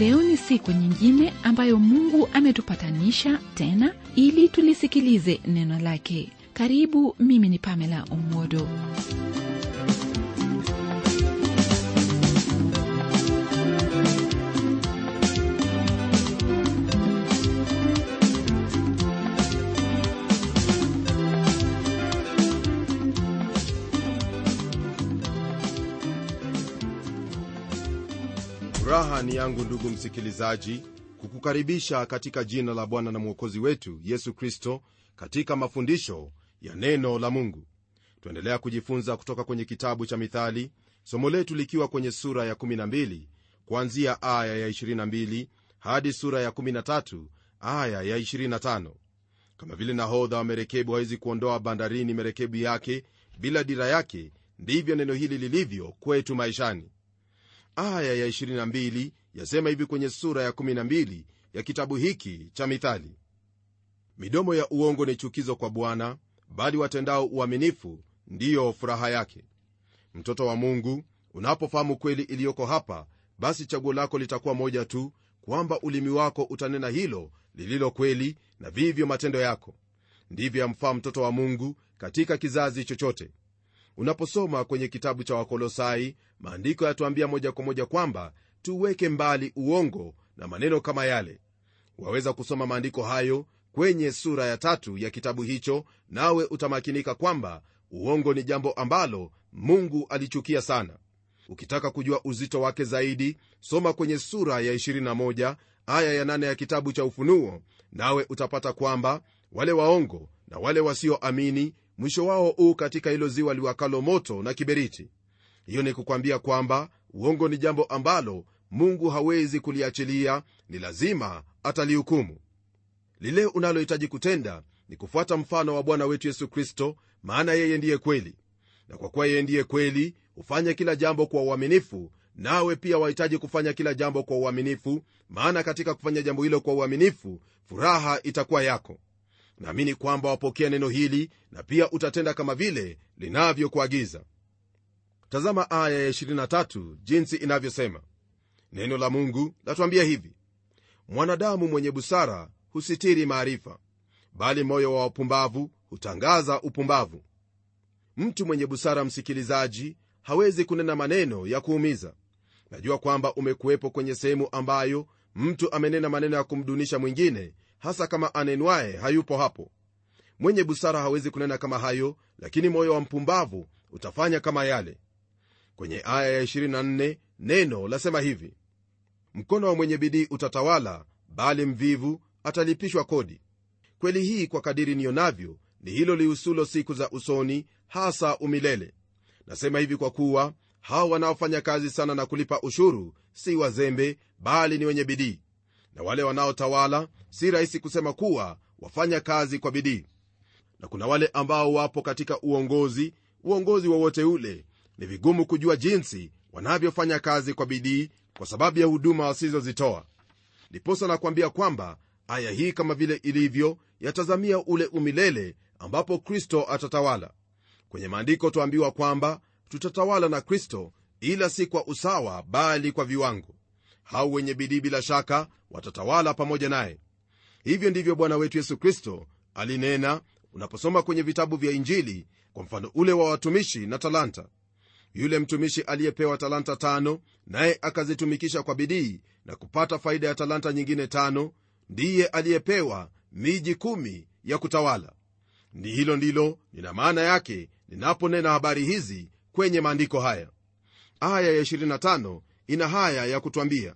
leo ni siku nyingine ambayo mungu ametupatanisha tena ili tulisikilize neno lake karibu mimi ni pamela umodo furaha ni yangu ndugu msikilizaji kukukaribisha katika jina la bwana na mwokozi wetu yesu kristo katika mafundisho ya neno la mungu tuendelea kujifunza kutoka kwenye kitabu cha mithali somo letu likiwa kwenye sura ya 12 kuanzia aya ya 22 hadi sura ya 13 aya ya 25 kama vile nahodha wa merekebu hawezi kuondoa bandarini merekebu yake bila dira yake ndivyo neno hili lilivyo kwetu maishani aya ya 22 yasema hivi kwenye sura ya 12 ya kitabu hiki cha mithali midomo ya uongo ni chukizo kwa bwana bali watendao uaminifu ndiyo furaha yake mtoto wa mungu unapofahamu kweli iliyoko hapa basi chaguo lako litakuwa moja tu kwamba ulimi wako utanena hilo lililo kweli na vivyo matendo yako ndivyo yamfaa mtoto wa mungu katika kizazi chochote unaposoma kwenye kitabu cha wakolosai maandiko yatuambia moja kwa moja kwamba tuweke mbali uongo na maneno kama yale waweza kusoma maandiko hayo kwenye sura ya tatu ya kitabu hicho nawe utamakinika kwamba uongo ni jambo ambalo mungu alichukia sana ukitaka kujua uzito wake zaidi soma kwenye sura ya 21 aya ya 8 ya kitabu cha ufunuo nawe utapata kwamba wale waongo na wale wasioamini mwisho wao huu katika hilo ziwa liwakalo moto na kiberiti hiyo ni kukwambia kwamba uongo ni jambo ambalo mungu hawezi kuliachilia ni lazima atalihukumu lile unalohitaji kutenda ni kufuata mfano wa bwana wetu yesu kristo maana yeye ndiye kweli na kwa kuwa yeye ndiye kweli hufanya kila jambo kwa uaminifu nawe pia wahitaji kufanya kila jambo kwa uaminifu maana katika kufanya jambo hilo kwa uaminifu furaha itakuwa yako naamini kwamba wapokea neno hili na pia utatenda kama vile linavyokuagiza tazama aya ya 23 jinsi inavyosema neno la mungu latuambia hivi mwanadamu mwenye busara husitiri maarifa bali moyo wa wapumbavu hutangaza upumbavu mtu mwenye busara msikilizaji hawezi kunena maneno ya kuumiza najua kwamba umekuwepo kwenye sehemu ambayo mtu amenena maneno ya kumdunisha mwingine hasa kama anenwaye hayupo hapo mwenye busara hawezi kunena kama hayo lakini moyo wa mpumbavu utafanya kama yale kwenye aya ya 24 neno lasema hivi mkono wa mwenye bidii utatawala bali mvivu atalipishwa kodi kweli hii kwa kadiri nionavyo ni hilo lihusulo siku za usoni hasa umilele nasema hivi kwa kuwa hao wanaofanya kazi sana na kulipa ushuru si wazembe bali ni wenye bidii na wale wanaotawala si rahisi kusema kuwa wafanya kazi kwa bidii na kuna wale ambao wapo katika uongozi uongozi wowote ule ni vigumu kujua jinsi wanavyofanya kazi kwa bidii kwa sababu ya huduma wasizozitoa ndiposa nakwambia kwamba aya hii kama vile ilivyo yatazamia ule umilele ambapo kristo atatawala kwenye maandiko twaambiwa kwamba tutatawala na kristo ila si kwa usawa bali kwa viwango hao wenye bidii bila shaka watatawala pamoja naye hivyo ndivyo bwana wetu yesu kristo alinena unaposoma kwenye vitabu vya injili kwa mfano ule wa watumishi na talanta yule mtumishi aliyepewa talanta tano naye akazitumikisha kwa bidii na kupata faida ya talanta nyingine tano ndiye aliyepewa miji kumi ya kutawala ni hilo ndilo nina maana yake ninaponena habari hizi kwenye maandiko haya aya ya 25 ina haya ya kutwambia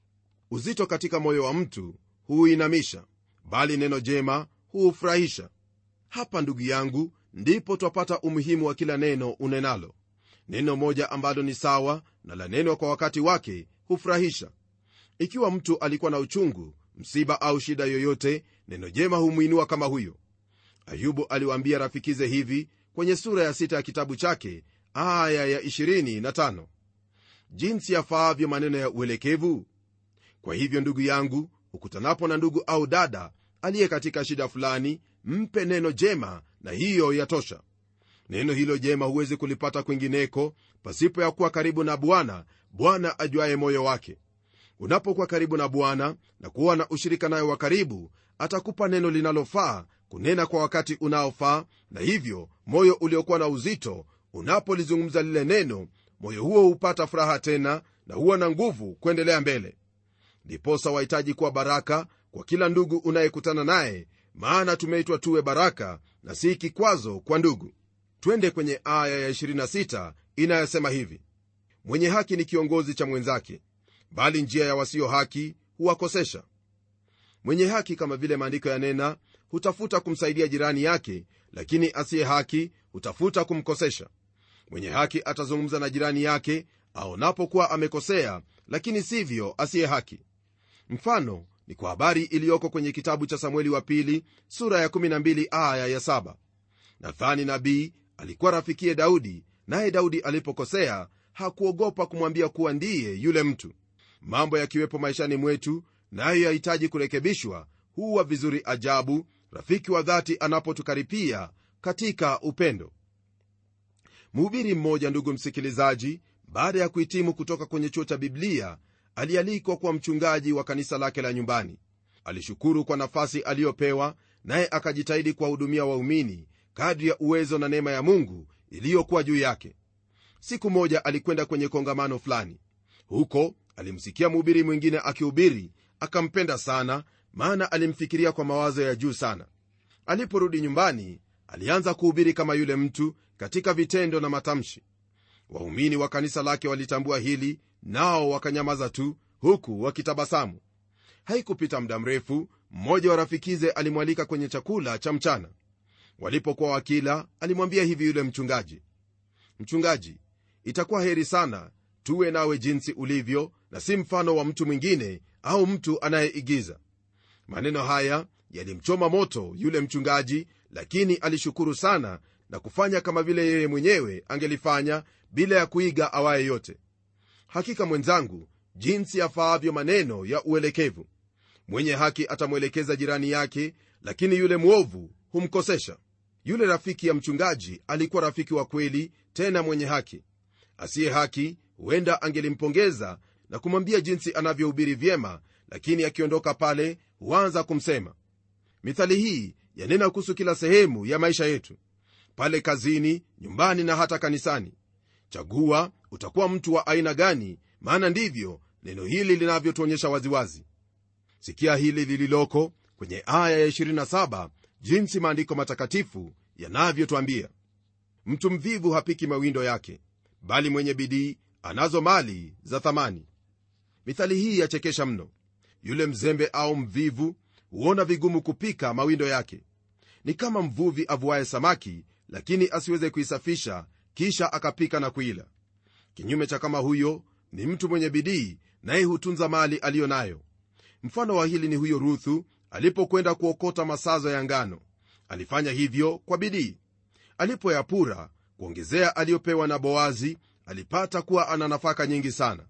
uzito katika moyo wa mtu huuinamisha bali neno jema huufurahisha hapa ndugu yangu ndipo twapata umuhimu wa kila neno unenalo neno moja ambalo ni sawa na la neno kwa wakati wake hufurahisha ikiwa mtu alikuwa na uchungu msiba au shida yoyote neno jema humwinua kama huyo ayubu aliwaambia rafikize hivi kwenye sura ya sita ya kitabu chake aya ya 25 jinsi yafaavyo maneno ya uelekevu kwa hivyo ndugu yangu ukutanapo na ndugu au dada aliye katika shida fulani mpe neno jema na hiyo yatosha neno hilo jema huwezi kulipata kwingineko pasipo ya kuwa karibu na bwana bwana ajuaye moyo wake unapokuwa karibu na bwana na kuwa na ushirika nayo wa karibu atakupa neno linalofaa kunena kwa wakati unaofaa na hivyo moyo uliokuwa na uzito unapolizungumza lile neno moyo huo hupata furaha tena na huwa na nguvu kuendelea mbele ndiposa wahitaji kuwa baraka kwa kila ndugu unayekutana naye maana tumeitwa tuwe baraka na si kikwazo kwa ndugu twende kwenye aya ya 26 inayosema hivi mwenye haki ni kiongozi cha mwenzake bali njia ya wasio haki huwakosesha mwenye haki kama vile maandiko yanena hutafuta kumsaidia jirani yake lakini asiye haki hutafuta kumkosesha mwenye haki atazungumza na jirani yake aonapokuwa amekosea lakini sivyo asiye haki mfano ni kwa habari iliyoko kwenye kitabu cha samueli wa pili sura ya 12 aya ya 7 nathani nabii alikuwa rafikiye daudi naye daudi alipokosea hakuogopa kumwambia kuwa ndiye yule mtu mambo yakiwepo maishani mwetu nayo yahitaji kurekebishwa huwa vizuri ajabu rafiki wa dhati anapotukaripia katika upendo mhubiri mmoja ndugu msikilizaji baada ya kuhitimu kutoka kwenye chuo cha biblia alialikwa kuwa mchungaji wa kanisa lake la nyumbani alishukuru kwa nafasi aliyopewa naye akajitahidi kuwahudumia waumini kadri ya uwezo na neema ya mungu iliyokuwa juu yake siku moja alikwenda kwenye kongamano fulani huko alimsikia mhubiri mwingine akihubiri akampenda sana maana alimfikiria kwa mawazo ya juu sana aliporudi nyumbani alianza kuhubiri kama yule mtu katika vitendo na matamshi waumini wa kanisa lake walitambua hili nao wakanyamaza tu huku wakitabasamu haikupita muda mrefu mmoja wa rafikize alimwalika kwenye chakula cha mchana walipokuwa wakila alimwambia hivi yule mchungaji mchungaji itakuwa heri sana tuwe nawe jinsi ulivyo na si mfano wa mtu mwingine au mtu anayeigiza maneno haya yalimchoma moto yule mchungaji lakini alishukuru sana na kufanya kama vile yeye mwenyewe angelifanya bila ya kuiga awaye yote hakika mwenzangu jinsi yafaavyo maneno ya uelekevu mwenye haki atamwelekeza jirani yake lakini yule mwovu humkosesha yule rafiki ya mchungaji alikuwa rafiki wa kweli tena mwenye haki asiye haki huenda angelimpongeza na kumwambia jinsi anavyohubiri vyema lakini akiondoka pale huanza kumsema mithali hii yanena kuhusu kila sehemu ya maisha yetu pale kazini nyumbani na hata kanisani chagua utakuwa mtu wa aina gani maana ndivyo neno hili linavyotuonyesha waziwazi sikia hili lililoko kwenye aya ya 27 jinsi maandiko matakatifu yanavyotwambia mtu mvivu hapiki mawindo yake bali mwenye bidii anazo mali za thamani mithali hii yachekesha mno yule mzembe au mvivu huona vigumu kupika mawindo yake ni kama mvuvi avuaye samaki lakini asiweze kuisafisha kisha akapika na kuila kinyume cha kama huyo ni mtu mwenye bidii naye hutunza mali aliyo nayo mfano wa hili ni huyo ruthu alipokwenda kuokota masazo ya ngano alifanya hivyo kwa bidii alipoyapura kuongezea aliyopewa na boazi alipata kuwa ana nafaka nyingi sana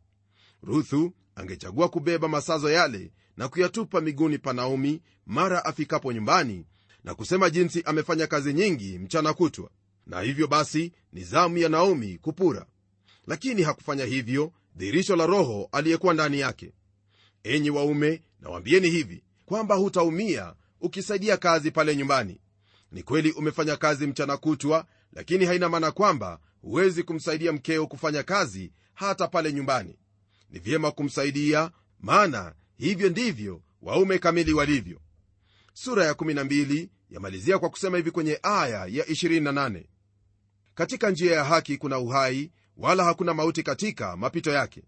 ruthu angechagua kubeba masazo yale na kuyatupa miguuni pa naomi mara afikapo nyumbani na kusema jinsi amefanya kazi nyingi mchana kutwa na hivyo basi ni zamu ya naomi kupura lakini hakufanya hivyo dhihirisho la roho aliyekuwa ndani yake enyi waume nawambieni hivi kwamba hutaumia ukisaidia kazi pale nyumbani ni kweli umefanya kazi mchana kutwa lakini haina maana kwamba huwezi kumsaidia mkeo kufanya kazi hata pale nyumbani ni vyema kumsaidia maana hivyo ndivyo waume kamili walivyo sura ya 12 yamalizia kwa kusema hivi kwenye aya ya 28 katika njia ya haki kuna uhai wala hakuna mauti katika mapito yake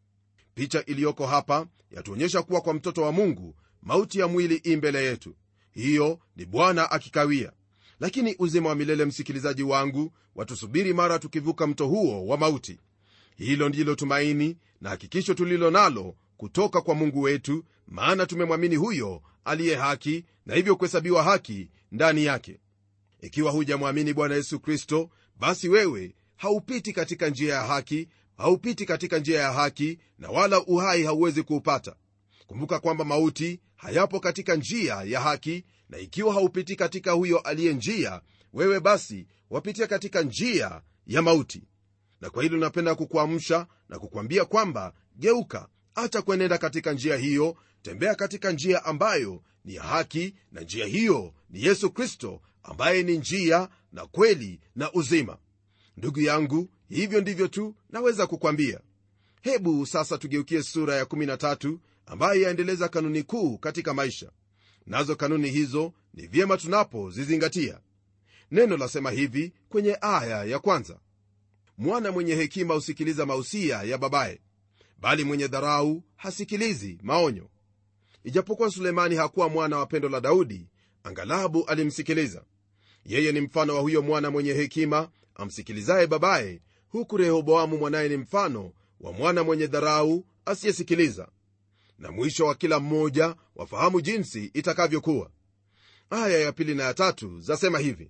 picha iliyoko hapa yatuonyesha kuwa kwa mtoto wa mungu mauti ya mwili i mbele yetu hiyo ni bwana akikawia lakini uzima wa milele msikilizaji wangu watusubiri mara tukivuka mto huo wa mauti hilo ndilo tumaini na hakikisho tulilo nalo kutoka kwa mungu wetu maana tumemwamini huyo aliye haki na hivyo kuhesabiwa haki ndani yake ikiwa hujamwamini bwana yesu kristo basi wewe haupiti katika njia ya haki haupiti katika njia ya haki na wala uhai hauwezi kuupata kumbuka kwamba mauti hayapo katika njia ya haki na ikiwa haupiti katika huyo aliye njia wewe basi wapitia katika njia ya mauti na kwa hilo napenda kukuamsha na kukwambia kwamba geuka acha kuenenda katika njia hiyo tembea katika njia ambayo ni ya haki na njia hiyo ni yesu kristo ambaye ni njia na kweli na uzima ndugu yangu hivyo ndivyo tu naweza kukwambia hebu sasa tugeukie sura ya 13 ambayo yaendeleza kanuni kuu katika maisha nazo kanuni hizo ni vyema tunapozizingatia neno lasema hivi kwenye aya ya kwanza mwana mwenye hekima husikiliza mausia ya babaye bali mwenye dharau hasikilizi maonyo ijapokuwa sulemani hakuwa mwana wa pendo la daudi angalabu alimsikiliza yeye ni mfano wa huyo mwana mwenye hekima amsikilizaye babaye huku rehoboamu mwanaye ni mfano wa mwana mwenye dharau asiyesikiliza na mwisho wa kila mmoja wafahamu jinsi itakavyokuwa aya ya pili na ya tatu zasema hivi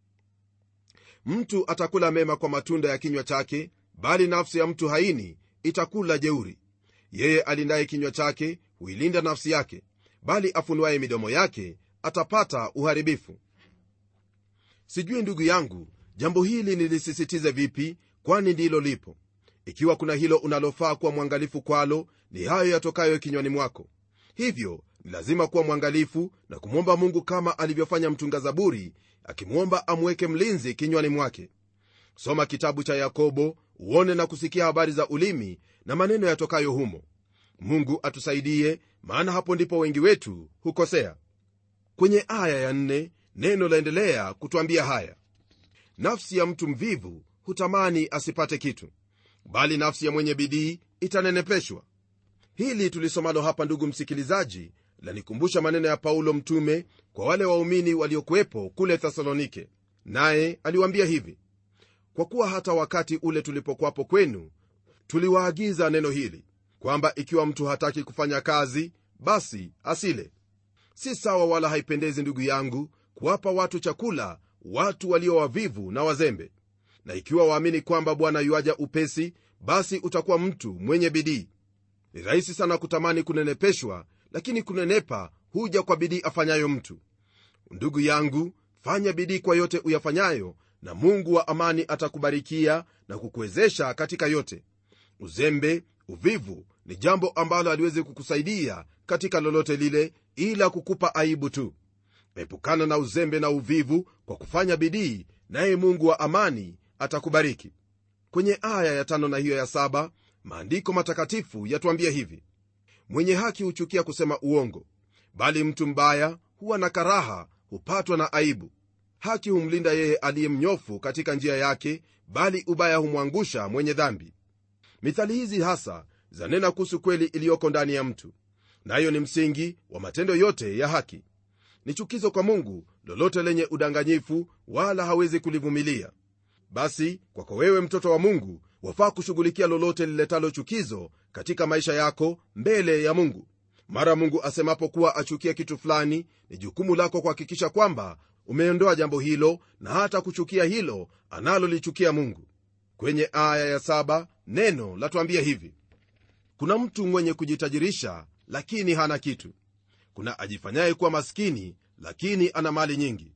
mtu atakula mema kwa matunda ya kinywa chake bali nafsi ya mtu haini itakula jeuri yeye alindaye kinywa chake huilinda nafsi yake bali afunuaye midomo yake atapata uharibifu sijui ndugu yangu jambo hili nilisisitize vipi kwani ndilo lipo ikiwa kuna hilo unalofaa kuwa mwangalifu kwalo ni hayo yatokayo kinywani mwako hivyo ni lazima kuwa mwangalifu na kumwomba mungu kama alivyofanya mtunga zaburi akimwomba amweke mlinzi kinywani mwake soma kitabu cha yakobo uone na kusikia habari za ulimi na maneno yatokayo humo mungu atusaidie maana hapo ndipo wengi wetu hukosea kwenye aya ya nne neno laendelea kutwambia haya nafsi ya mtu mvivu hutamani asipate kitu bali nafsi ya mwenye bidii itanenepeshwa hili tulisomalo hapa ndugu msikilizaji lanikumbusha maneno ya paulo mtume kwa wale waumini waliokuwepo kule thesalonike naye aliwaambia hivi kwa kuwa hata wakati ule tulipokuwapo kwenu tuliwaagiza neno hili kwamba ikiwa mtu hataki kufanya kazi basi asile si sawa wala haipendezi ndugu yangu kuwapa watu chakula watu walio wavivu na wazembe na ikiwa waamini kwamba bwana yuaja upesi basi utakuwa mtu mwenye bidii ni rahisi sana kutamani kunenepeshwa lakini kunenepa huja kwa bidii afanyayo mtu ndugu yangu fanya bidii kwa yote uyafanyayo na mungu wa amani atakubarikia na kukuwezesha katika yote uzembe uvivu ni jambo ambalo haliwezi kukusaidia katika lolote lile ila kukupa aibu tu epukana na uzembe na uvivu kwa kufanya bidii naye mungu wa amani atakubariki kwenye aya ya tano na hiyo ya saba maandiko matakatifu yatuambia hivi mwenye haki huchukia kusema uongo bali mtu mbaya huwa na karaha hupatwa na aibu haki humlinda yeye aliye mnyofu katika njia yake bali ubaya humwangusha mwenye dhambi mithali hizi hasa zanena kuhusu kweli iliyoko ndani ya mtu nayo ni msingi wa matendo yote ya haki ni chukizo kwa mungu lolote lenye udanganyifu wala hawezi kulivumilia basi kwako wewe mtoto wa mungu wafaa kushughulikia lolote liletalo chukizo katika maisha yako mbele ya mungu mara mungu asemapo kuwa achukia kitu fulani ni jukumu lako kuhakikisha kwamba umeondoa jambo hilo na hata kuchukia hilo analolichukia mungu kwenye aya ya saba neno latuambia hivi kuna mtu mwenye kujitajirisha lakini hana kitu kuna ajifanyaye kuwa maskini lakini ana mali nyingi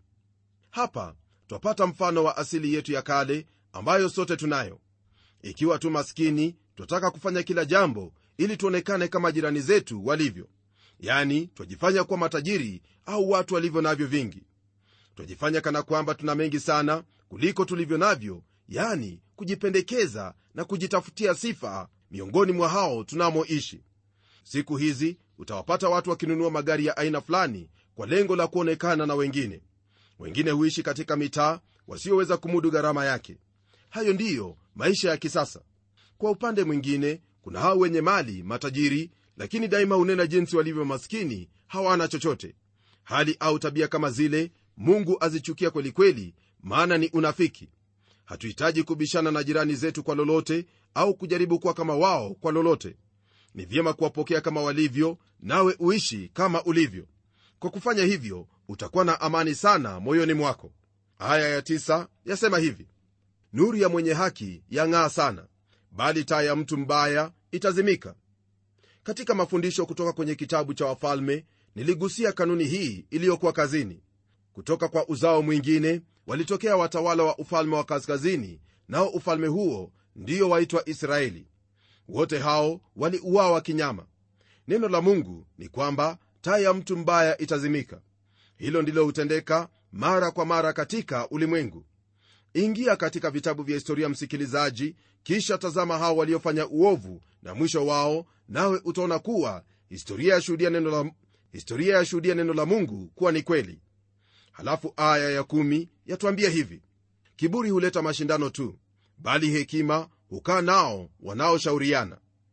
hapa twapata mfano wa asili yetu ya kale ambayo sote tunayo ikiwa tu maskini twataka kufanya kila jambo ili tuonekane kama jirani zetu walivyo yani twajifanya kuwa matajiri au watu walivyo navyo vingi twajifanya kana kwamba tuna mengi sana kuliko tulivyo navyo yani kujipendekeza na kujitafutia sifa miongoni mwa hao tunamoishi siku hizi utawapata watu wakinunua magari ya aina fulani kwa lengo la kuonekana na wengine wengine huishi katika mitaa wasioweza kumudu gharama yake hayo ndiyo maisha ya kisasa kwa upande mwingine kuna hao wenye mali matajiri lakini daima hunena jinsi walivyo maskini hawana chochote hali au tabia kama zile mungu azichukia kwelikweli maana ni unafiki hatuhitaji kubishana na jirani zetu kwa lolote au kujaribu kuwa kama wao kwa lolote ni vyema kuwapokea kama walivyo nawe uishi kama ulivyo kwa kufanya hivyo utakuwa na amani sana moyoni mwako aya ya tisa yasema hivi nuru ya mwenye haki yang'aa sana bali taa ya mtu mbaya itazimika katika mafundisho kutoka kwenye kitabu cha wafalme niligusia kanuni hii iliyokuwa kazini kutoka kwa uzao mwingine walitokea watawala wa ufalme wa kaskazini nao ufalme huo ndio waitwa israeli wote hao waliuawa kinyama neno la mungu ni kwamba taa ya mtu mbaya itazimika hilo ndilo hutendeka mara kwa mara katika ulimwengu ingia katika vitabu vya historia msikilizaji kisha tazama hao waliofanya uovu na mwisho wao nawe utaona kuwa historia yashuhudia neno la, historia yashuhudia neno la mungu kuwa ni kweli halafu aya ya kumi yatuambia hivi kiburi huleta mashindano tu bali hekima hukaa nao wanaoshauriana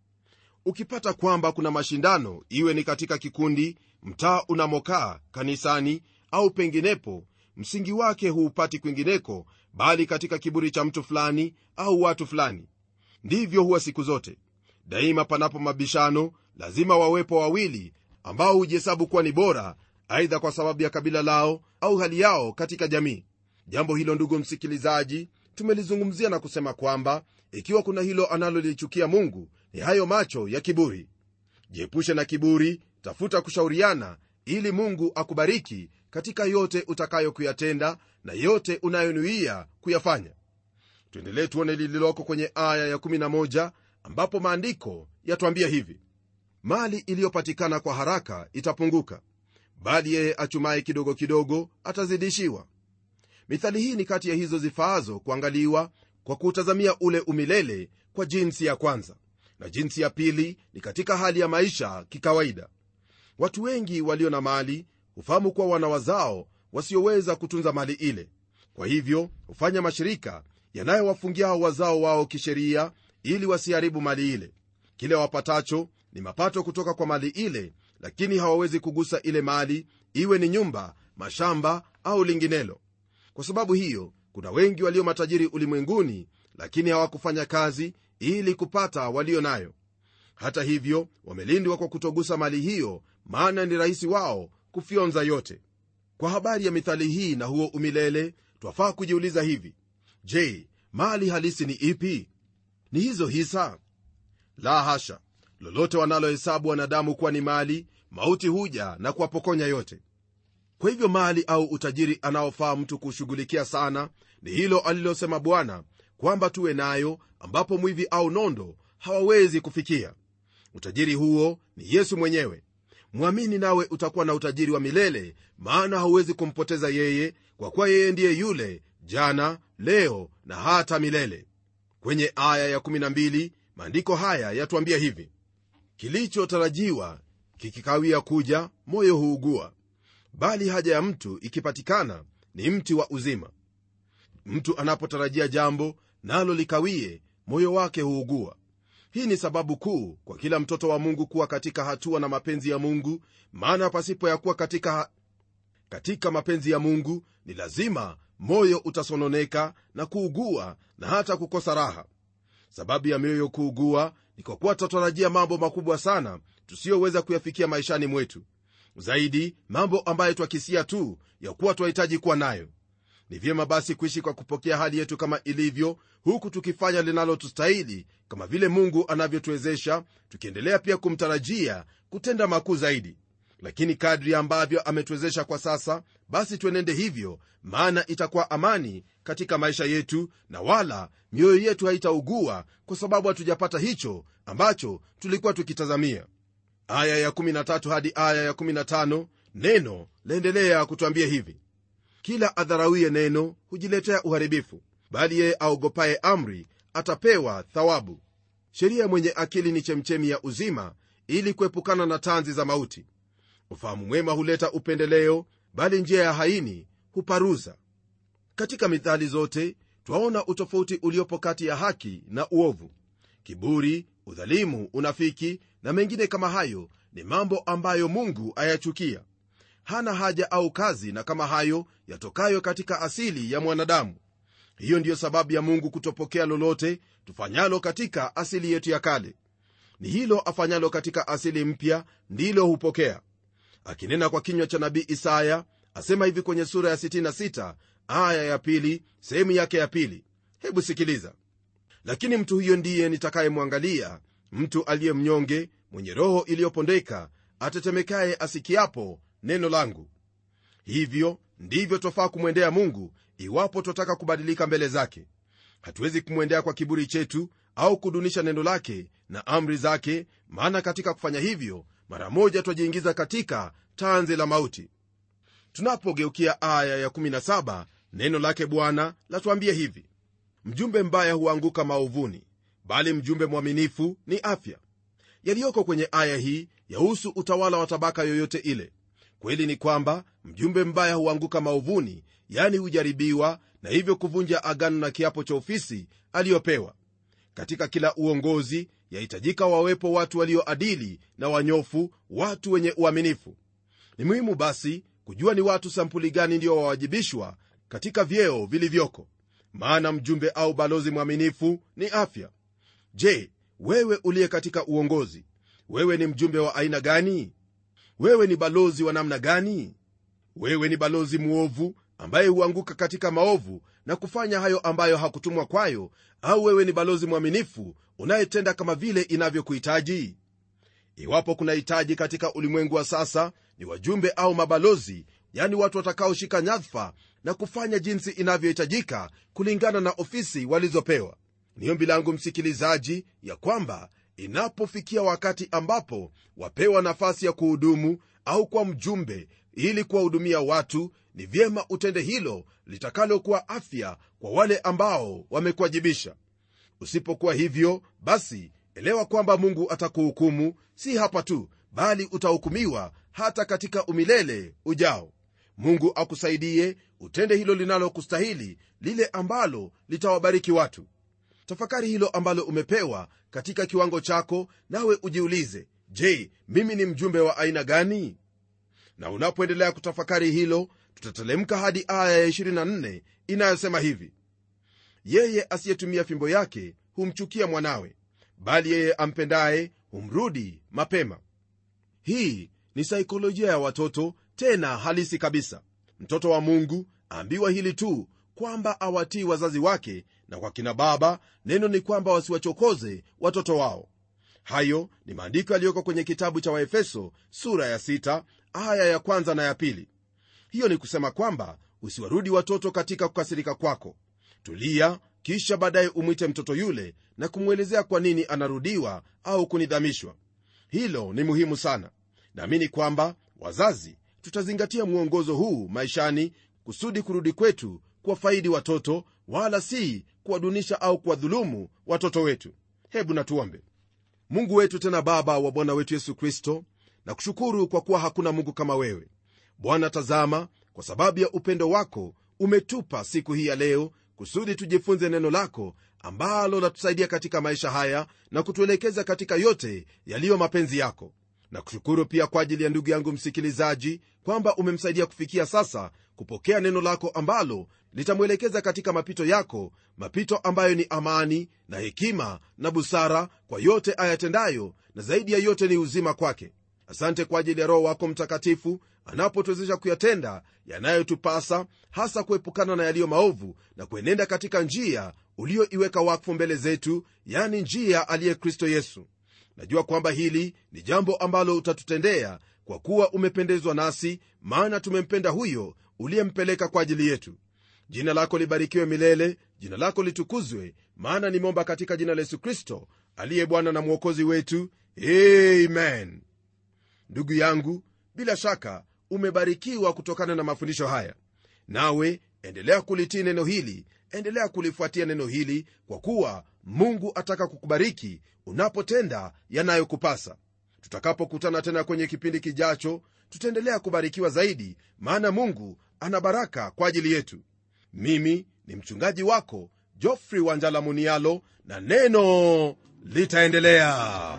ukipata kwamba kuna mashindano iwe ni katika kikundi mtaa unamokaa kanisani au penginepo msingi wake huupati kwingineko bali katika kiburi cha mtu fulani au watu fulani ndivyo huwa siku zote daima panapo mabishano lazima wawepo wawili ambao hujihesabu kuwa ni bora aidha kwa sababu ya kabila lao au hali yao katika jamii jambo hilo ndugu msikilizaji tumelizungumzia na kusema kwamba ikiwa kuna hilo analolichukia mungu ni hayo macho ya kiburi jiepushe na kiburi tafuta kushauriana ili mungu akubariki katika yote utakayo kuyatenda na yote unayonuia kuyafanya tuendelee tuone lililoko kwenye aya ya 11 ambapo maandiko yatwambia hivi mali iliyopatikana kwa haraka itapunguka bali yeye achumaye kidogo kidogo atazidishiwa mithali hii ni kati ya hizo zifaazo kuangaliwa kwa kuutazamia ule umilele kwa jinsi ya kwanza na jinsi ya pili ni katika hali ya maisha kikawaida watu wengi walio na mali hufahamu kuwa wana wazao wasioweza kutunza mali ile kwa hivyo hufanya mashirika yanayowafungia hao wazao wao kisheria ili wasiharibu mali ile kile wapatacho ni mapato kutoka kwa mali ile lakini hawawezi kugusa ile mali iwe ni nyumba mashamba au linginelo kwa sababu hiyo kuna wengi walio matajiri ulimwenguni lakini hawakufanya kazi ili kupata walio nayo hata hivyo wamelindwa kwa kutogusa mali hiyo maana ni rahisi wao kufyonza yote kwa habari ya mithali hii na huo umilele twafaa kujiuliza hivi je mali halisi ni ipi ni hizo hisa la hasha lolote wanalohesabu wanadamu kuwa ni mali mauti huja na kuwapokonya yote kwa hivyo mali au utajiri anaofaa mtu kushughulikia sana ni hilo alilosema bwana kwamba tuwe nayo ambapo mwivi au nondo hawawezi kufikia utajiri huo ni yesu mwenyewe mwamini nawe utakuwa na utajiri wa milele maana hauwezi kumpoteza yeye kwa kuwa yeye ndiye yule jana leo na hata milele kwenye aya ya12 maandiko haya yatuambia hivi kilichotarajiwa kikikawia kuja moyo huugua bali haja ya mtu ikipatikana ni mti wa uzima mtu anapotarajia jambo nalo likawie moyo wake huugua hii ni sababu kuu kwa kila mtoto wa mungu kuwa katika hatua na mapenzi ya mungu maana pasipo ya kuwa katika, katika mapenzi ya mungu ni lazima moyo utasononeka na kuugua na hata kukosa raha sababu ya mioyo kuugua ni kwa kuwa tutatarajia mambo makubwa sana tusiyoweza kuyafikia maishani mwetu zaidi mambo ambayo twakisia tu ya kuwa twahitaji kuwa nayo ni vyema basi kuishi kwa kupokea hali yetu kama ilivyo huku tukifanya linalotustahili kama vile mungu anavyotuwezesha tukiendelea pia kumtarajia kutenda makuu zaidi lakini kadri ambavyo ametuwezesha kwa sasa basi tuenende hivyo maana itakuwa amani katika maisha yetu na wala mioyo yetu haitaugua kwa sababu hatujapata hicho ambacho tulikuwa tukitazamia aya ya13 hadi aya ya15 neno laendelea kutwambia hivi kila adharauye neno hujiletea uharibifu bali yeye aogopaye amri atapewa thawabu sheria mwenye akili ni chemchemi ya uzima ili kuepukana na tanzi za mauti ufahamu mwema huleta upendeleo bali njia ya haini huparuza katika mithali zote twaona utofauti uliopo kati ya haki na uovu kiburi udhalimu unafiki na mengine kama hayo ni mambo ambayo mungu ayachukia hana haja au kazi na kama hayo yatokayo katika asili ya mwanadamu hiyo ndiyo sababu ya mungu kutopokea lolote tufanyalo katika asili yetu ya kale ni hilo afanyalo katika asili mpya ndilo hupokea akinena kwa kinywa cha nabii isaya asema hivi kwenye sura ya 66 aya ya pili sehemu yake ya pili hebu sikiliza lakini mtu huyo ndiye nitakayemwangalia mtu aliye mnyonge mwenye roho iliyopondeka atetemekaye asikiapo neno langu hivyo ndivyo twafaa kumwendea mungu iwapo twataka kubadilika mbele zake hatuwezi kumwendea kwa kiburi chetu au kudunisha neno lake na amri zake maana katika kufanya hivyo mara moja twajiingiza katika tanzi la mauti tunapogeukia aya ya17 neno lake bwana latuambia hivi mjumbe mbaya huanguka maovuni bali mjumbe mwaminifu ni afya yaliyoko kwenye aya hii yahusu utawala wa tabaka yoyote ile kweli ni kwamba mjumbe mbaya huanguka maovuni yani hujaribiwa na hivyo kuvunja agano na kiapo cha ofisi aliyopewa katika kila uongozi yahitajika wawepo watu walioadili na wanyofu watu wenye uaminifu ni muhimu basi kujua ni watu sampuli gani ndio wawajibishwa katika vyeo vilivyoko maana mjumbe au balozi mwaminifu ni afya je wewe uliye katika uongozi wewe ni mjumbe wa aina gani wewe ni balozi wa namna gani wewe ni balozi mwovu ambaye huanguka katika maovu na kufanya hayo ambayo hakutumwa kwayo au wewe ni balozi mwaminifu unayetenda kama vile inavyokuhitaji iwapo kuna hitaji katika ulimwengu wa sasa ni wajumbe au mabalozi yani watu watakaoshika nyadhifa na kufanya jinsi inavyohitajika kulingana na ofisi walizopewa ni ombi langu msikilizaji ya kwamba inapofikia wakati ambapo wapewa nafasi ya kuhudumu au kwa mjumbe ili kuwahudumia watu ni vyema utende hilo litakalokuwa afya kwa wale ambao wamekuwajibisha usipokuwa hivyo basi elewa kwamba mungu atakuhukumu si hapa tu bali utahukumiwa hata katika umilele ujao mungu akusaidie utende hilo linalokustahili lile ambalo litawabariki watu tafakari hilo ambalo umepewa katika kiwango chako nawe ujiulize je mimi ni mjumbe wa aina gani na unapoendelea kutafakari hilo tutatelemka hadi aya ya 24 inayosema hivi yeye asiyetumia fimbo yake humchukia mwanawe bali yeye ampendaye humrudi mapema hii ni saikolojia ya watoto tena halisi kabisa mtoto wa mungu aambiwa hili tu kwamba awatii wazazi wake na kwa kina baba neno ni kwamba wasiwachokoze watoto wao hayo ni maandiko yaliyoko kwenye kitabu cha waefeso sura ya 6 aya ya kwanza na ya pili hiyo ni kusema kwamba usiwarudi watoto katika kukasirika kwako tulia kisha baadaye umwite mtoto yule na kumwelezea kwa nini anarudiwa au kunidhamishwa hilo ni muhimu sana naamini kwamba wazazi tutazingatia mwongozo huu maishani kusudi kurudi kwetu kuwafaidi watoto wala si kuwadunisha au kuwadhulumu watoto wetu hebu natuombe mungu wetu tena baba wa bwana wetu yesu kristo na kushukuru kwa kuwa hakuna mungu kama wewe bwana tazama kwa sababu ya upendo wako umetupa siku hii ya leo kusudi tujifunze neno lako ambalo latusaidia katika maisha haya na kutuelekeza katika yote yaliyo mapenzi yako na kushukuru pia kwa ajili ya ndugu yangu msikilizaji kwamba umemsaidia kufikia sasa kupokea neno lako ambalo litamwelekeza katika mapito yako mapito ambayo ni amani na hekima na busara kwa yote ayatendayo na zaidi ya yote ni uzima kwake asante kwa ajili ya roho wako mtakatifu anapotuwezesha kuyatenda yanayotupasa hasa kuepukana na yaliyo maovu na kuenenda katika njia ulioiweka wakfu mbele zetu yani njia aliye kristo yesu najua kwamba hili ni jambo ambalo utatutendea kwa kuwa umependezwa nasi maana tumempenda huyo uliyempeleka kwa ajili yetu jina lako libarikiwe milele jina lako litukuzwe maana nimeomba katika jina la yesu kristo aliye bwana na mwokozi wetu amen ndugu yangu bila shaka umebarikiwa kutokana na mafundisho haya nawe endelea kulitii neno hili endelea kulifuatia neno hili kwa kuwa mungu ataka kukubariki unapotenda yanayokupasa tutakapokutana tena kwenye kipindi kijacho tutaendelea kubarikiwa zaidi maana mungu ana baraka kwa ajili yetu mimi ni mchungaji wako jofrey wanjala munialo na neno litaendelea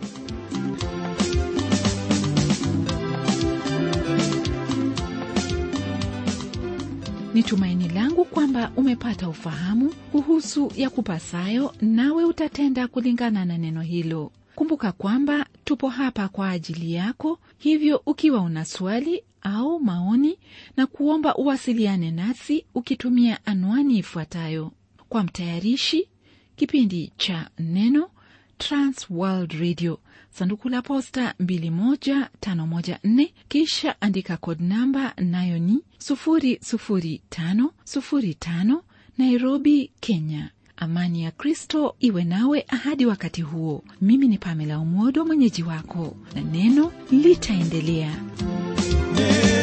ni tumaini langu kwamba umepata ufahamu kuhusu ya kupasayo nawe utatenda kulingana na neno hilo kumbuka kwamba tupo hapa kwa ajili yako hivyo ukiwa una swali au maoni na kuomba uwasiliane nasi ukitumia anwani ifuatayo kwa mtayarishi kipindi cha neno transworld radio sanduku la posta 21514 kisha andika kod namba nayo ni 00505 nairobi kenya amani ya kristo iwe nawe hadi wakati huo mimi ni pamela umodo mwenyeji wako na neno litaendelea Neno